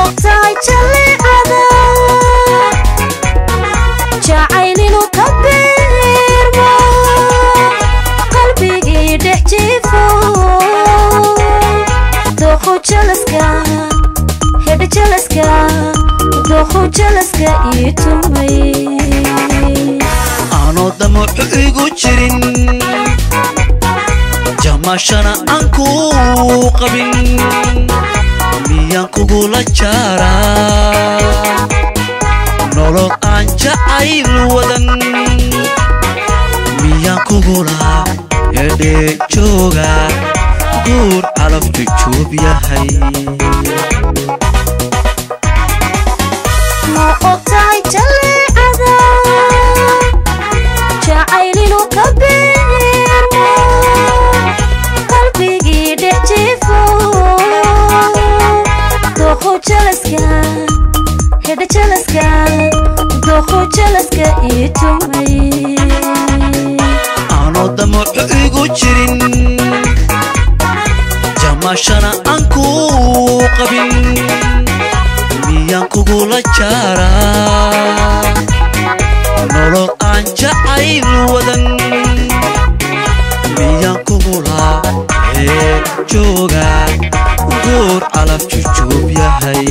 ogtahay jalleecada jacaylinu ka biirmo qalbigii dhex jiifo dooqu jalaska hedha jalaska dooqu jalaska ii tumay aanoo damacu igu jirin jamashana aan kuu qabin miyaan kugula jaaraa nolol aan jacayl wadan miyaan kugula hedhee jooga guur calaf jujuub yahay ma ogtahay jalleecada jacaylinu ka biirmo qalbigii dhex jiifo dooqu jalaska hedha jalaska dooqu jalaska ii tumay aanoo damacu igu jirin jamashana aan kuu qabin miyaan kugula jaaraa nolol aan jacayl wadan miyaan kugula hee jooga guur calaf jujuub yahay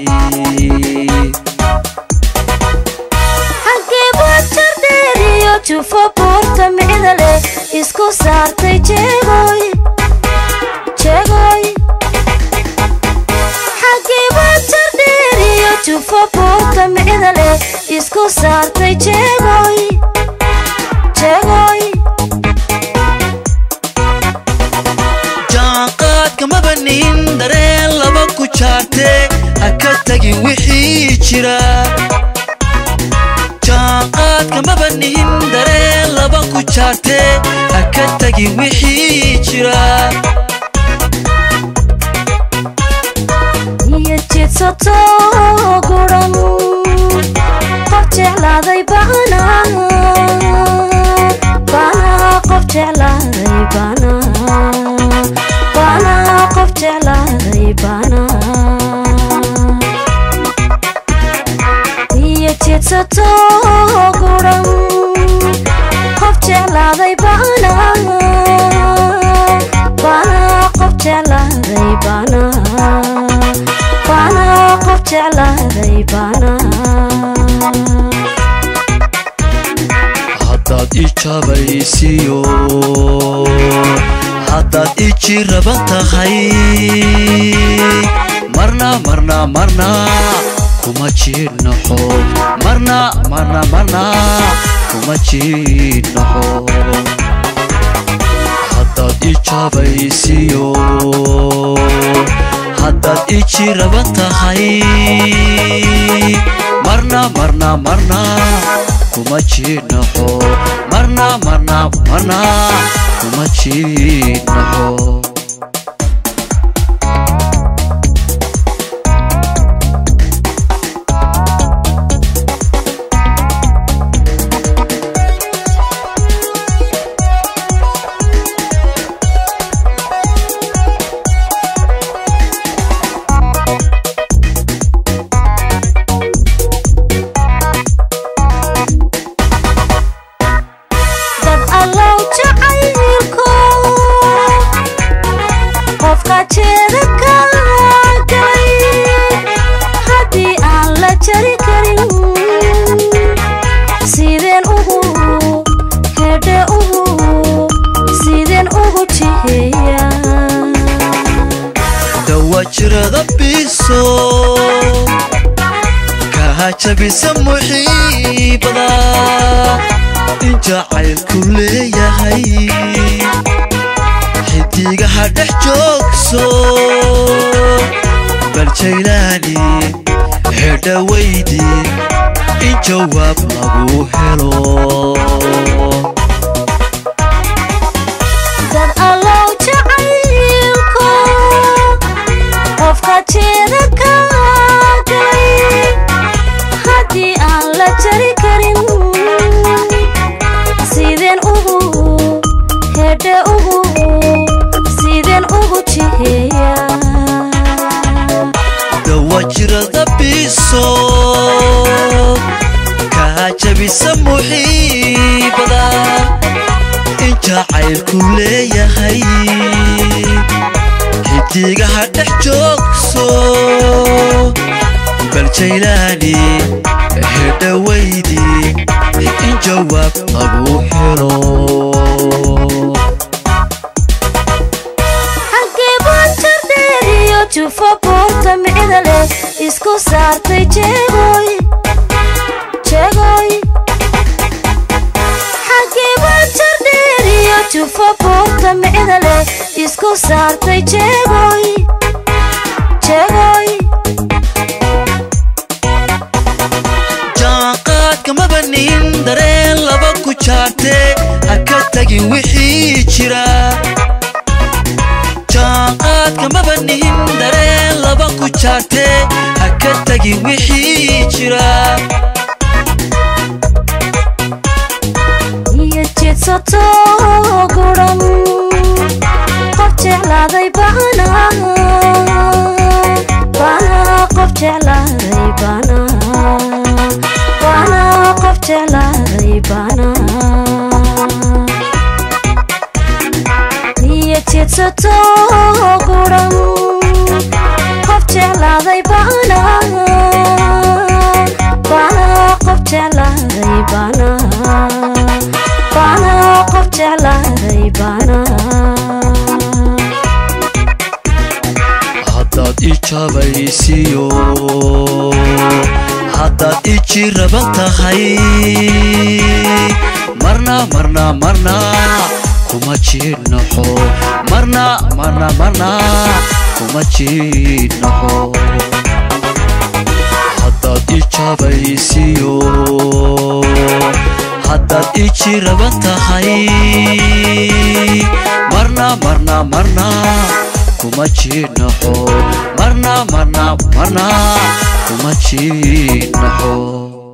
xaggee baad jardheeriyo jufo buurta micda leh isku saartay jeegoy jeegoy xaggee baad jardheeriyo jufo buurta micda leh isku saartay jeegoy jeegoy jaanqaadka mabanin dareen laba ku jaartee ha ka tagin wixii jira jaanqaadka mabanin dareen laba ku jaartee ha ka tagin wixii jira iyo jidsato guran qof jeclaaday bana bana qof jeclaaday bana bana qof jeclaaday bana iyo jidsato guran qof jeclaaday bana bana qof jeclaaday bana bana qof jeclaaday bana haddaad i jabaysiyo haddaad i jiraban tahay marna marna marna kuma jiidnaxo marna marna marna kuma jiidnaxo haddaad i jabaysiyo haddaad i jiraban tahay marna marna marna kuma jiidnaxo marna marna marna kuma jiidnaxo dad allow jacaylko qofka jeeda ka galay haddii aan la jari karin sideen ugu hedhe ugu sideen ugu jiheeya dawajirada biso kaha jabisa muxiibada in jacaylku leeyahay xidigaha dhex joogso bal jaylaani hedha weydi in jawaab lagu helo dad allow jacaylko qofka jeeda ka galay haddii aan la jari karin sideen ugu hedhe ugu sideen ugu jiheeya laba jirada biso kaa jabisa muxiibada in jacaylku leeyahay xidigaha dhex joogso bal jaylaani hedhawaydii in jawaab lagu helo xaggee baan jardheeriyo jufo boorta micda leh isku saartay jeegoy jeegoy xaggee baan jardheeriyo jufo boorta micda leh isku saartay jeegoy jeegoy jaanqaadka mabanin dareen laba ku jaartee ha ka tagin wixii jira jaanqaadka mabanin dareen laba ku jaartee ha ka tagin wixii jira iyo jidsato guran qof jeclaaday bana bana qof jeclaaday bana bana qof jeclaaday bana iyo jidsato guran qof jeclaaday bana bana qof jeclaaday bana bana qof jeclaaday bana haddaad i jabaysiyo haddaad i jiraban tahay marna marna marna kuma jiidnaxo marna marna marna kuma jiidnaxo haddaad i jabaysiyo haddaad i jiraban tahay marna marna marna kuma jiidnaxo marna marna marna kuma jiidnaxo